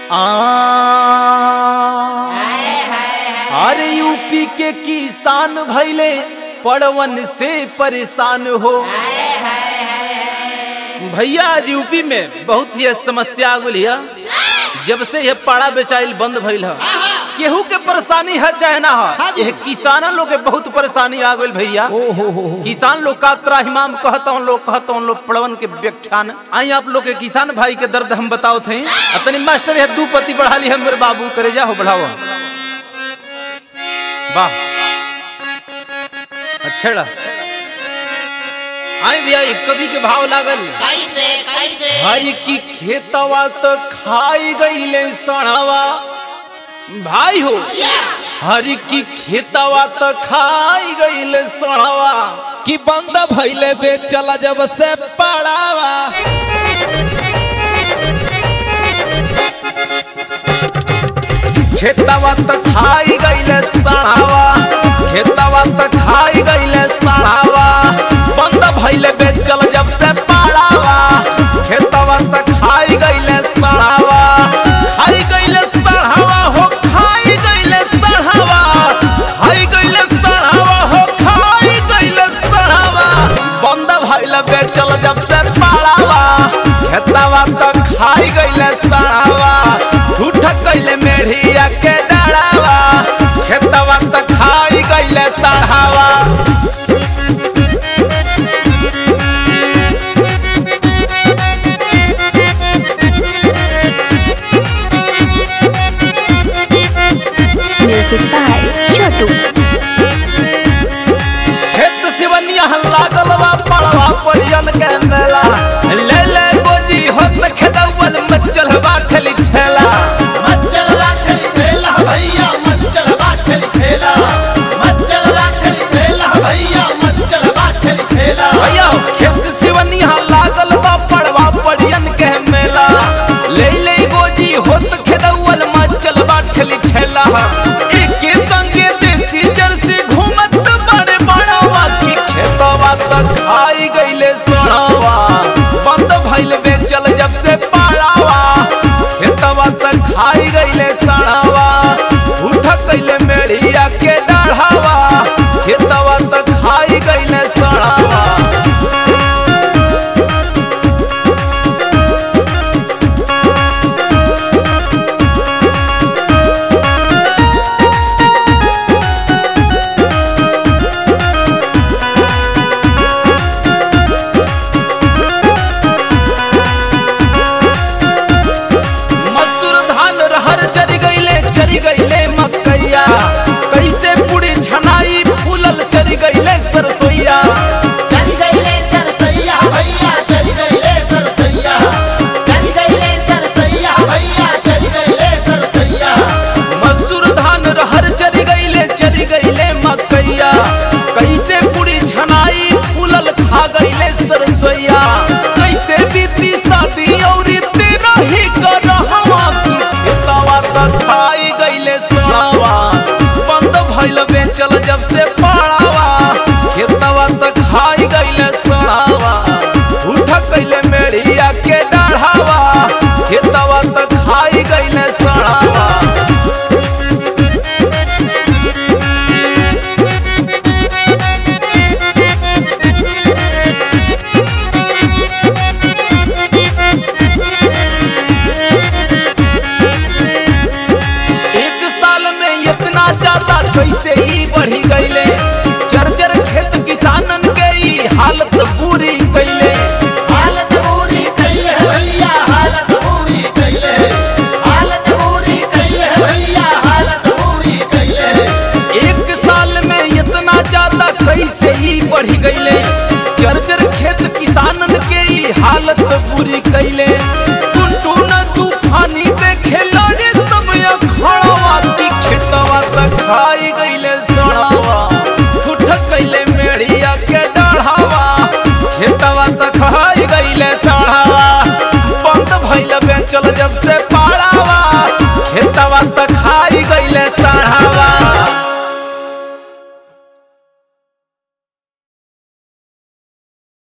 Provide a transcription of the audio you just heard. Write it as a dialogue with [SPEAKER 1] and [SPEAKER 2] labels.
[SPEAKER 1] आ अरे यूपी के किसान भैले पड़वन से परेशान हो भैया आज यूपी में बहुत ही समस्या आ गई है जब से यह पाड़ा बेचाइल बंद भइल है केहू के परेशानी है चाहे ना
[SPEAKER 2] हाँ
[SPEAKER 1] है
[SPEAKER 2] जी।
[SPEAKER 1] यह किसानन लोग के बहुत परेशानी आ गई भैया
[SPEAKER 2] ओ हो हो हो
[SPEAKER 1] किसान लोग का त्राहिमाम कहता हूँ लोग कहता हूँ लोग पड़वन के व्याख्यान आई आप लोग के किसान भाई के दर्द हम बताओ थे अतनी मास्टर यह दू पति बढ़ा ली है मेरे बाबू करे जा हो बढ़ाओ वाह अच्छा आई भैया एक कवि के भाव लागल
[SPEAKER 3] कैसे कैसे
[SPEAKER 1] हरी की खेतवा तो खाई गईले सड़ावा भाई हो हरी की खेतवा तो खाई गईले सड़ावा
[SPEAKER 2] कि बंद भइले बेचला जब से पड़ावा
[SPEAKER 1] खेतवा तो खाई गईले सड़ावा खेतवा तो खाई गईले सड़ावा बंद भइले बेचल जब से पड़ावा खेतवा तो खाई गईले सड़ावा खाई गईले सड़ावा हो खाई गईले सड़ावा खाई गईले सड़ावा हो खाई गईले सड़ावा बंद भइले बेचल जब से पड़ावा खेतवा तो खाई गईले सड़ावा झूठ कइले मेढ़िया के डरावा खेतवा तो खाई गईले सड़ावा
[SPEAKER 4] Music by Chotu.
[SPEAKER 1] खेत सिवनिया लागल बा पड़वा परियन के मेला ले ले गोजी होत खेदवल मचल बा ठेली ठेला
[SPEAKER 3] मच्चल लाठल खेला भैया मच्चल लाठल खेला मच्चल लाठल खेला भैया मच्चल लाठल खेला
[SPEAKER 1] भैया हो, खेत सिवनिया लागल बा पड़वा परियन के मेला ले ले गोजी होत खेदवल मचल बा ठेली ठेला एके संगे देसी जर्सी घूमत बड़े बड़वा की खेतवा तक खाई गईले सोनावा बंद भइल बेचल जब से पाड़ावा खेतवा तक खाई गईले सड़ावा उठ कइले मेढ़िया के डाढ़ावा खेतवा तक खाई गईले सड़ावा मसूर धान रहर चरी गईले चरी गईले मकैया कैसे पुड़ी छनाई फूलल चरी गईले सरसोईया
[SPEAKER 3] चली गईले सरसैया भैया चली गईले सरसैया चली गईले सरसैया भैया चली गईले सरसैया
[SPEAKER 1] मसूर धान रहर चरी गईले चरी गईले मकैया कैसे पुड़ी छनाई फूलल खा गईले सरसोईया कैसे बीती शादी और तेरा ही करहवा की खेतवा तक खाई गईले सड़ावा बंद भइल बेचल जब से पड़ावा खेतवा तक खाई गईले सड़ावा उठ कइले मेढ़िया के डाढ़ावा खेतवा तक खाई गईले सड़ावा एक साल में इतना ज्यादा कैसे ही बढ़ी गईले चरचर खेत किसानन के ई हालत बुरी कैले
[SPEAKER 3] हालत बुरी कैले भैया हालत बुरी कैले हालत बुरी कैले भैया हालत बुरी कैले
[SPEAKER 1] एक साल में इतना ज्यादा कैसे ही बढ़ी गईले चरचर खेत किसानन के ई हालत बुरी कैले